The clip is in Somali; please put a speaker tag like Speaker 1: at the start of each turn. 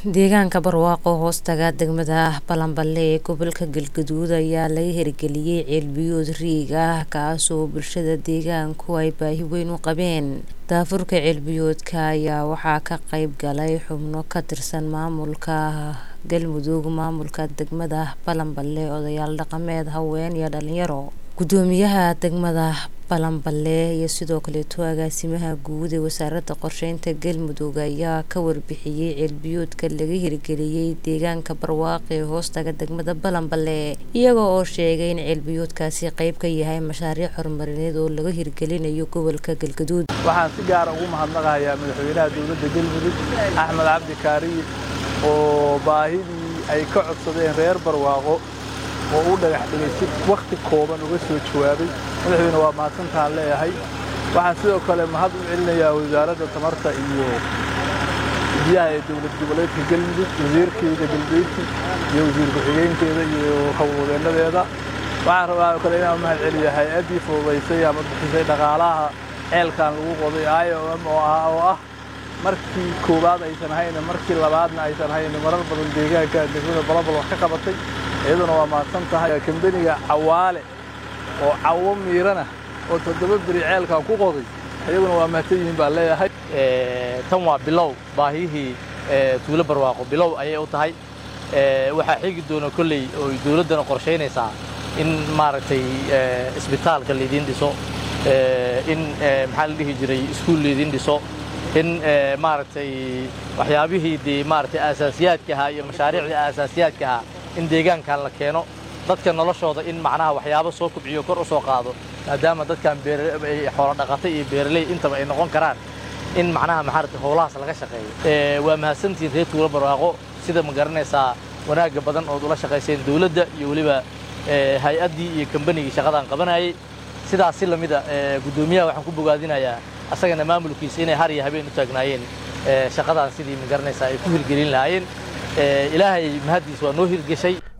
Speaker 1: deegaanka barwaaqo hoostaga degmada balanballe ee gobolka galgaduud ayaa laga hirgeliyey ceelbiyood riig ah kaasoo bulshada deegaanku ay baahi weyn u qabeen daafurka ceelbiyoodka ayaa waxaa ka qeyb galay xubno ka tirsan maamulka galmudug maamulka degmada balanballe odayaal dhaqameed haween iyo dhalinyaro gudoomiyaha degmada balanballe iyo sidoo kaleeto agaasimaha guud ee wasaaradda qorsheynta galmudug ayaa ka warbixiyey ceelbiyoodka laga hirgeliyey deegaanka barwaaqo ee hoostaga degmada balanballe iyaga oo sheegay in ceelbiyoodkaasi qeyb ka yahay mashaariic horumarineed oo laga hirgelinayo gobolka galgaduud
Speaker 2: waxaan si gaara ugu mahadnaqayaa madaxweynaha dowladda galmudug axmed cabdi kaariye oo baahidii ay ka codsadeen reer barwaaqo oo u dhagax dhigay si wakhti kooban uga soo jawaabay madaxweyne waa mahadsantaan leeyahay waxaan sidoo kale mahad u celinayaa wasaaradda tamarta iyo biyaha ee dowlad goboleedka galmudug wasiirkeeda galbeedki iyo wasiir ku-xigeenkeeda iyo howlwadeennadeeda waxaan rabaa oo kale inaan mahad celiya hay-addii fududaysay ama bixisay dhaqaalaha ceelkan lagu qoday i o m oo ah oo ah markii koowaad aysan hayna markii labaadna aysan hayna marar badan deegaanka degmada balabal wax ka qabatay iyaduna waa mahadsan tahay kambeniga cawaale oo cawo miirana oo toddoba beri ceelkan ku qoday iyaguna waa mahadsan yihiin baan leeyahay
Speaker 3: tan waa bilow baahiyihii tuulo barwaaqo bilow ayay u tahay waxaa xigi doona kolley oo dawladdana qorshaynaysaa in maaragtay isbitaalka laydiin dhiso in maxaa la dhihi jiray iskuul laydiin dhiso in maaragtay waxyaabihii dee maaragtay aasaasiyaadka ahaa iyo mashaariicdii aasaasiyaadka ahaa in deegaankan la keeno dadka noloshooda in macnaha waxyaabo soo kubciyo kor u soo qaado maadaama dadkan xoolo dhaqata iyo beeraley intaba ay noqon karaan in macnaha maxaarata howlahaas laga shaqeeyo waa mahadsantihiin reer tuulo barwaaqo sida ma garanaysaa wanaagga badan ood ula shaqayseen dawladda iyo weliba hay-addii iyo kambanigii shaqadan qabanayay sidaas si lamida guddoomiyaha waxaan ku bogaadinayaa asagana maamulkiisa inay har iyo habeen u taagnaayeen shaqadan sidii ma garanaysaa ay ku hirgelin lahaayeen ilaahay mahaddiis waa noo hirgeshay